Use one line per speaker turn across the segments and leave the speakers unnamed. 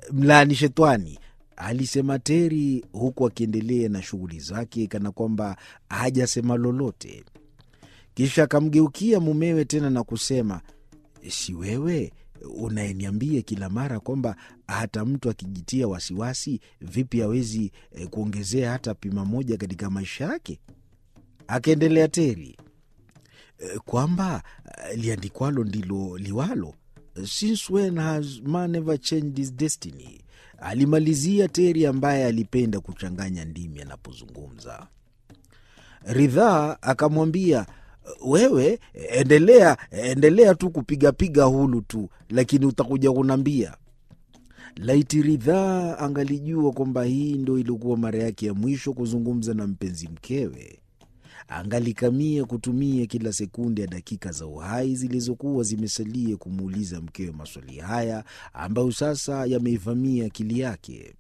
mlaani shetwani, alisema Teri huku akiendelea na shughuli zake kana kwamba hajasema lolote. Kisha akamgeukia mumewe tena na kusema, si wewe unayeniambia kila mara kwamba hata mtu akijitia wasiwasi vipi hawezi eh, kuongezea hata pima moja katika maisha yake? Akaendelea Teri, "Eh, kwamba eh, liandikwalo ndilo liwalo. Since when has man ever changed his destiny? Alimalizia Teri ambaye alipenda kuchanganya ndimi anapozungumza. Ridhaa akamwambia wewe endelea endelea tu kupigapiga hulu tu, lakini utakuja kunambia. Laiti Ridhaa angalijua kwamba hii ndo ilikuwa mara yake ya mwisho kuzungumza na mpenzi mkewe, angalikamia kutumia kila sekunde ya dakika za uhai zilizokuwa zimesalia kumuuliza mkewe maswali haya ambayo sasa yameivamia akili yake.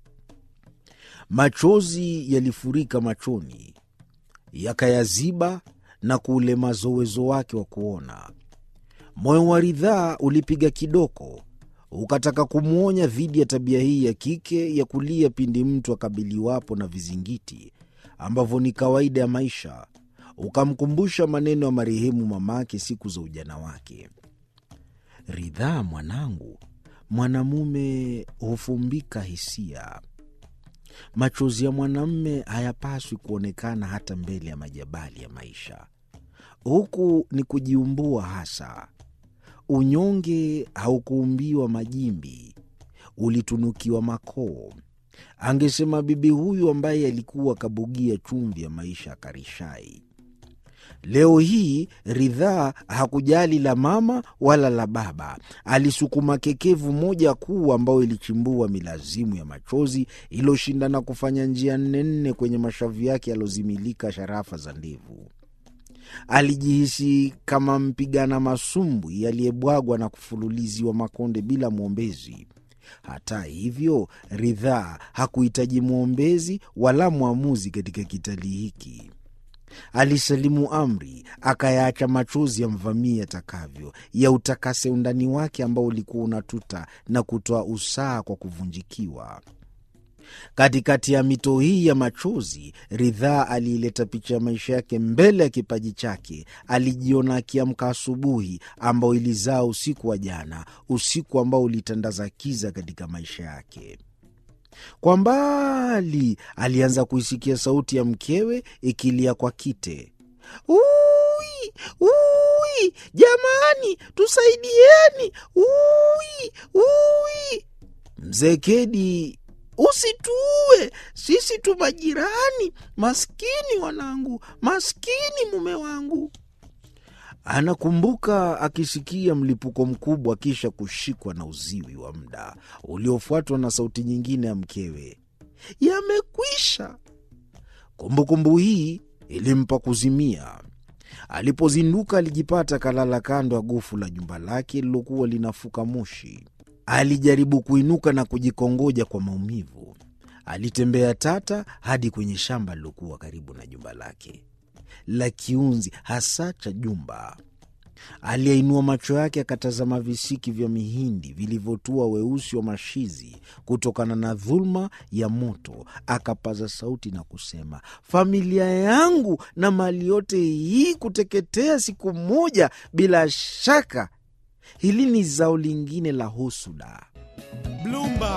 Machozi yalifurika machoni, yakayaziba na kuulemaza uwezo wake wa kuona. Moyo wa Ridhaa ulipiga kidoko, ukataka kumwonya dhidi ya tabia hii ya kike ya kulia pindi mtu akabiliwapo na vizingiti ambavyo ni kawaida ya maisha. Ukamkumbusha maneno ya marehemu mamake siku za ujana wake: Ridhaa mwanangu, mwanamume hufumbika hisia. Machozi ya mwanamme hayapaswi kuonekana hata mbele ya majabali ya maisha. Huku ni kujiumbua hasa. Unyonge haukuumbiwa majimbi, ulitunukiwa makoo, angesema bibi huyu ambaye alikuwa kabugia chumvi ya maisha ya Karishai. Leo hii Ridhaa hakujali la mama wala la baba. Alisukuma kekevu moja kuu ambayo ilichimbua milazimu ya machozi iliyoshindana kufanya njia nne nne kwenye mashavu yake yalozimilika sharafa za ndevu. Alijihisi kama mpigana masumbwi aliyebwagwa na kufululiziwa makonde bila mwombezi. Hata hivyo, Ridhaa hakuhitaji mwombezi wala mwamuzi katika kitalii hiki. Alisalimu amri, akayaacha machozi yamvamia atakavyo, ya utakase undani wake ambao ulikuwa unatuta na kutoa usaha kwa kuvunjikiwa. Katikati ya mito hii ya machozi, Ridhaa aliileta picha ya maisha yake mbele ya kipaji chake. Alijiona akiamka asubuhi ambao ilizaa usiku wa jana, usiku ambao ulitandaza kiza katika maisha yake. Kwa mbali alianza kuisikia sauti ya mkewe ikilia kwa kite, ui ui, jamani, tusaidieni, ui ui. Mzee Kedi, usituue, sisi tu majirani. Maskini wanangu, maskini mume wangu. Anakumbuka akisikia mlipuko mkubwa, kisha kushikwa na uziwi wa muda uliofuatwa na sauti nyingine ya mkewe, yamekwisha. Kumbukumbu hii ilimpa kuzimia. Alipozinduka alijipata kalala kando ya gofu la jumba lake lilokuwa linafuka moshi. Alijaribu kuinuka na kujikongoja kwa maumivu. Alitembea tata hadi kwenye shamba lilokuwa karibu na jumba lake la kiunzi hasa cha jumba. Aliyeinua macho yake akatazama visiki vya mihindi vilivyotua weusi wa mashizi kutokana na dhuluma ya moto. Akapaza sauti na kusema, familia yangu na mali yote hii kuteketea siku moja, bila shaka hili ni zao lingine la husuda.
Bloomberg.